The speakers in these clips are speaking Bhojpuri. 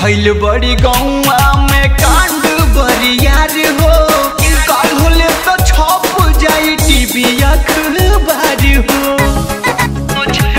भइल बड़ी गौआ में कांड बरियार हो काल होले तो छप जाई टीवी अखबार हो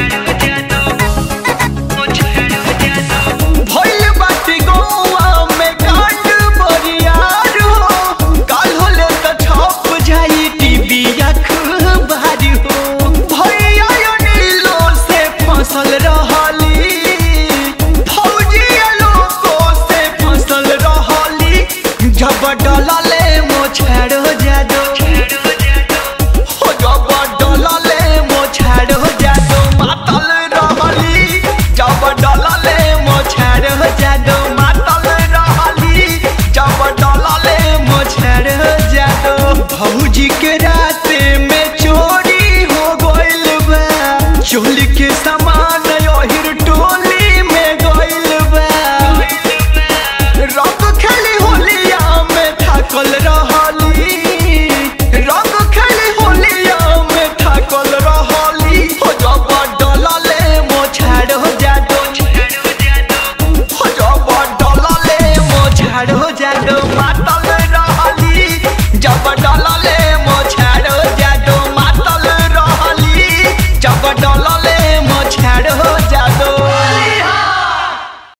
भइल बाटी गौआ में कांड बरियार हो काल होले तो छप जाई टीवी अखबार हो भैया यो नीलो से फसल रहली फौजी लोगो से फसल रहली जब डलले मोछाड़ो जादो हो जब डलले मोछाड़ो जादो मातल रहली जब डलले मोछाड़ो जादो मातल रहली जब डलले मोछाड़ो जादो भौजी के राते में चोरी हो गइल बा चोली के सामान ओहिर टोली में गइल बा रंग खेली होलिया में थाकल रहली रंग खेली होलिया में थाकल रहली हो जब डलले मोछाड़ हो जादो हो जब डलले मोछाड़ हो जादो मातल रहली जब डलले